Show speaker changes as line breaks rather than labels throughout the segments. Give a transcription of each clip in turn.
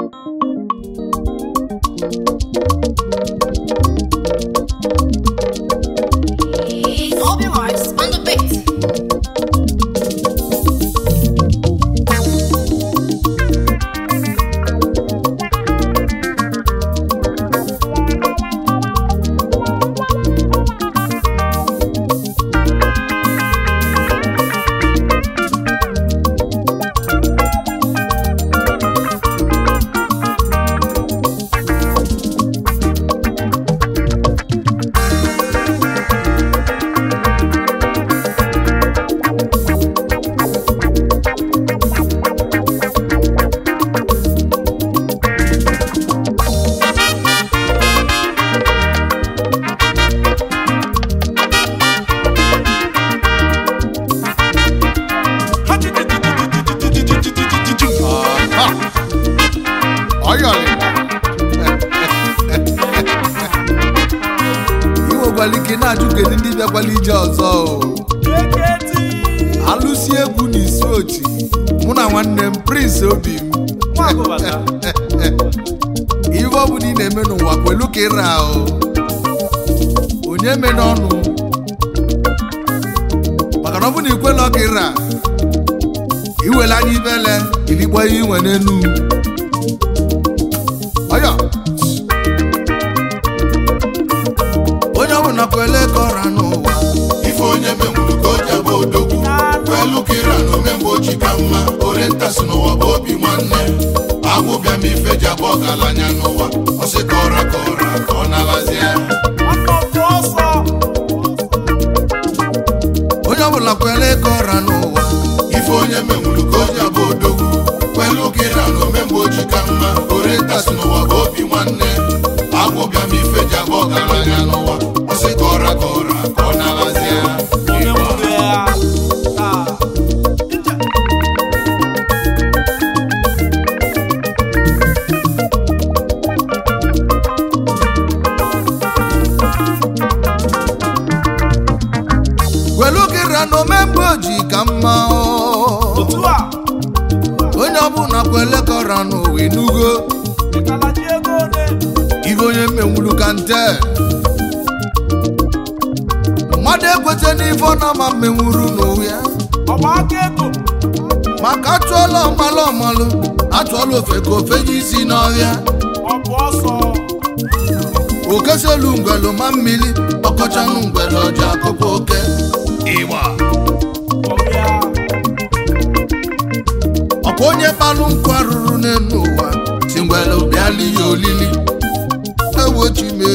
Obi Mars on the beat.
ọyọrị inwekwala ike na-ajụ kedu ndị bịakwala ije ọzọ o. alụsi egwu na isi oti mụ na nwanne m prince obi m ihe ọ bụla ị na-eme n'ụwa kwelu ka ịra o onye me n'ọnụ maka na ọ bụ na ikwela ọka ịra iwele anya ibele ilikpọ ihe inwe n'enu ọyọ onye ọbụla kwele ka ọra n'ụwa
ife onye menwuru ka o ji abụ odogwu kwelu kira na omemgbe ochi ka mma orientas n'ụwa bụ obi nwanne agwụbịa m ife ji abụ ọgaranya n'ụwa ọsị ka ọra ka ọra ka ọ nalazie
onye ọbụla kwele ka ọra n'ụwa
ife onye menwuru ka o ji abụ odogwu kwelu kira na omemgbe ochi ka mma orientas n'ụwa bụ obi nwanne agwụbịa m ife ji abụ ọgaranya n'ụwa ọsị ka ọra ka ọra ka ọ nalazie
kwelu ka ịra na omemgbe oji ka mma o. onye ọbụla kwele ka ọra n'ụwa enugo ibe onye menwulu ka nte mmadụ ekweta n'ife ọ na-ama mmenwuru n'ụwa ya maka atụọla ọmalụ ọmalụ atụọla ofe ka ofe ji isi n'ọhịa okeselu ngwelu ma mmiri ọkọchanụ ngwelu ọja akụkọ oke ịgba ọkwa onye kpalụ nkụ arụrụ n'elu ụwa si ngwelu bịala ya olili ewochime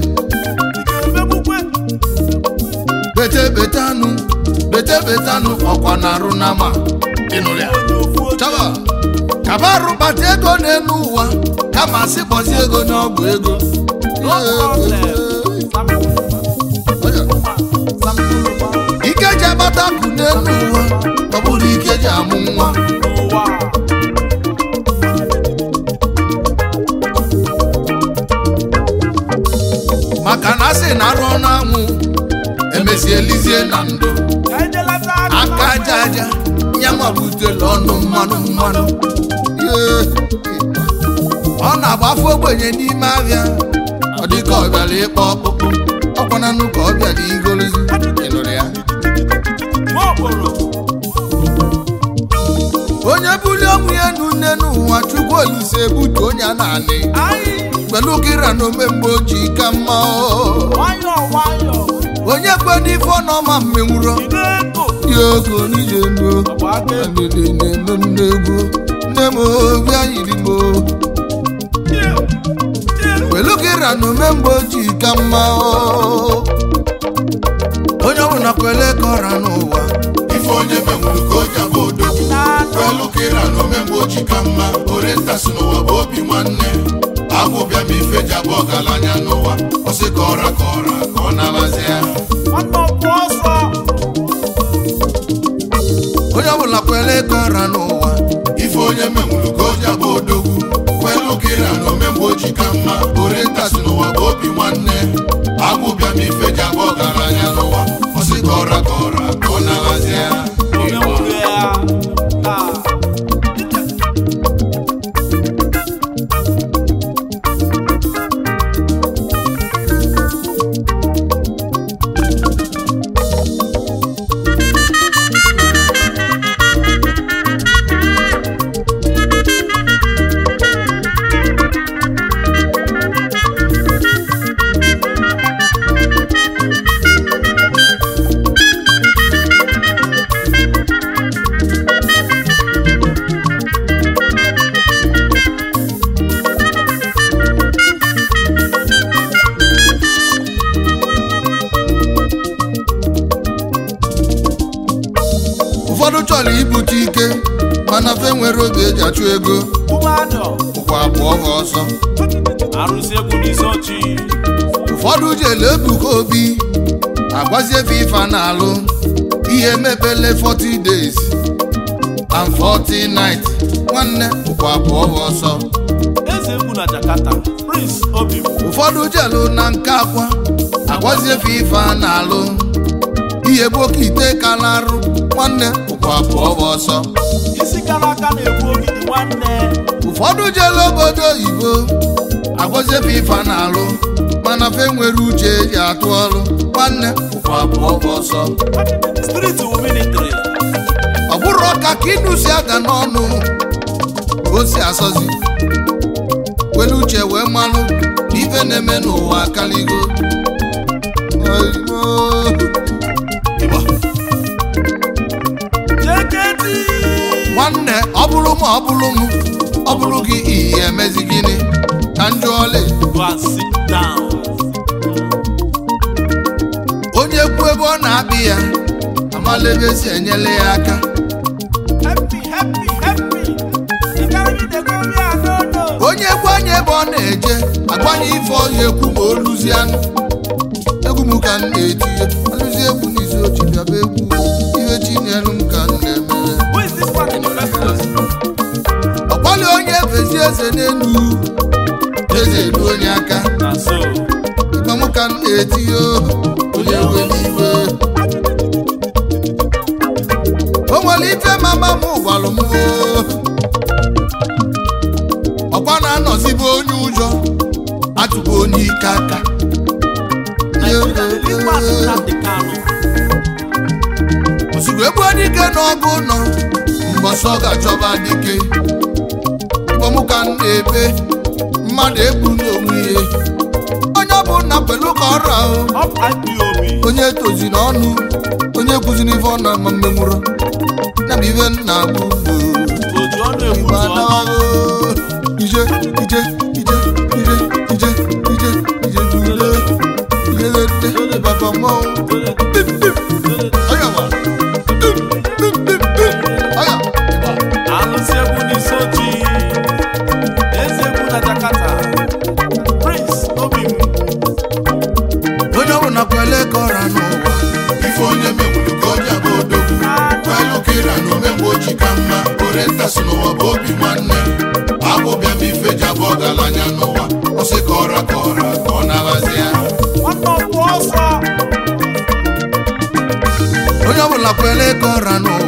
bete bete anụ bete bete anụ ọkwa na arụ na ma ịnụrụ ya chaba kaba arụbata ego n'elu ụwa kama sị kpọzie ego n'ọgwụ ego ike ji agbata akụ n'elu ụwa ọ bụrụ ike ji amụ nwa maka na asị na arụ ọnụ anwụ emesi elizie na ndụ aka aja aja nyanwa butela ọnụ mmanụ mmanụ Yee. ọ na-agba afọ ogbenye n'ime ahịa ọ dịka ọ bịara ịkpọ ọkpụkpụ ọkwananụ ka ọ bịara igolozi ịnụrụ ya onye bulie ọnwụ ya enu nne n'ụwa chukwu olise ebutu onye a na-anị pẹ̀lú kíra na omemgbe ojii ka mma o. onye kwe n'ife ọ nọma mmenwuro ya ogo n'ije nu alili na-eme m n'egwu nne m obi anyịrị m o. pẹ̀lú kíra na omemgbe ojii ka mma o. onye ọbụla kwele ka ọra n'ụwa
ife onye menwuru ka o ji abụ odogwu kwelu kira na omemgbe ochi ka mma orientas n'ụwa bụ obi nwanne agwụbịa m ife ji abụ ọgaranya n'ụwa ọsị ka ọra ka ọra ka ọ nalazie
onye ọbụla kwele ka ọra n'ụwa
ife onye menwuru ka o ji abụ odogwu kwelu kira na omemgbe ochi ka mma orientas n'ụwa bụ obi nwanne agwụbịa m ife ji abụ ọgaranya n'ụwa ọsị ka ọra ka ọra ka ọ nalazie
fe nwere obi eji achụ ego
ụmụadọ
ụkwa abụọ ha ọsọ
arụsị egwu n'isi ọchị
ụfọdụ jele ebuka obi agwazie fifa na-alụ ihe mebele 40 days and 40 nights nwanne ụkwa abụọ ha ọsọ
eze egwu na jakarta prince obi
ụfọdụ jelu na nke akwa agwazie fifa na-alụ ihe bụ oke ite kalarụ nwanne ụkwa abụọ ha ọsọ
isi kara aka na-egbu ogidi nwanne
ụfọdụ jelu obodo oyibo agwazie fifa na-alụ mana fe nwere uche eji atụ ọrụ nwanne ụkwa abụọ ha ọsọ
street wu military
ọ bụrụ ọka ka ịnụ si ada n'ọnụ ka o si asọzi were uche wee malụ na ife na-eme n'ụwa akaligo Oyibo. Ịgba.
jeketi
nwanne ọ bụrụ m ọ bụrụ m ọ bụrụ gị ihe emezi gịnị ka njọ ọlị
go and sit down
onye kwu ebe ọ na-abịa ya amala ebe si enyele ya aka
happy happy happy ị gaghị dego mi anodo
onye gwa anya ebe ọ na-eje agbanye ife ọhịa ekwu ma o luzie anụ egwu m ka m na-etinye alụzie egwu n'isi ochi bịaba egwu ihe chinyelu m ka m na-emere
who is this one in the first place
ọkpali onye efezi eze n'elu eze elu onye aka
na so
ịgba m ka m na-etinye onye nwe n'iwe o nwere ife mama m gwalụ m oo. ọkwa na-anọzibe onye ụjọ atụbụ onye ike aka
Nigeria the lead man Nnamdi Kanu
ozugbo egbu dike n'ọgụ nọ mbọsị ọ ga-achọba dike ịbọmụka m na-ebe mmadụ egbu n'onwe ya onye ọ bụ nna pelu ka ọrụ ahụ
up IPOB
onye tozi n'ọnụ onye kwuziri ife ọ na ama mmenwụrụ ya bụ ife nna bụ
oju ọnụ egwu
Igbo
oju ọnụ
anaghị ije ije ije ije ije ije ije ije ije ije baba mmọnwụ Bip, bip. Aya wa. Bip, bip, bip, bip. Aya. Ịgba.
alụsị egwu n'isi ochi eze egwu na jakarta prince obi
onye ọbụla kwele ka ọra n'ụwa
ife onye menwuru ka onye bụ odogwu kwelu kira na omemgbe oji ka mma orientas n'ụwa bụ obi nwanne abụbịa m ife ji abụ ọgaranya n'ụwa ọsị ka ọra ka ọra ka ọ na-aghazi ya
nwanne ọkwụ ọsọ
onye ọbụla kwele ka ọra n'ụwa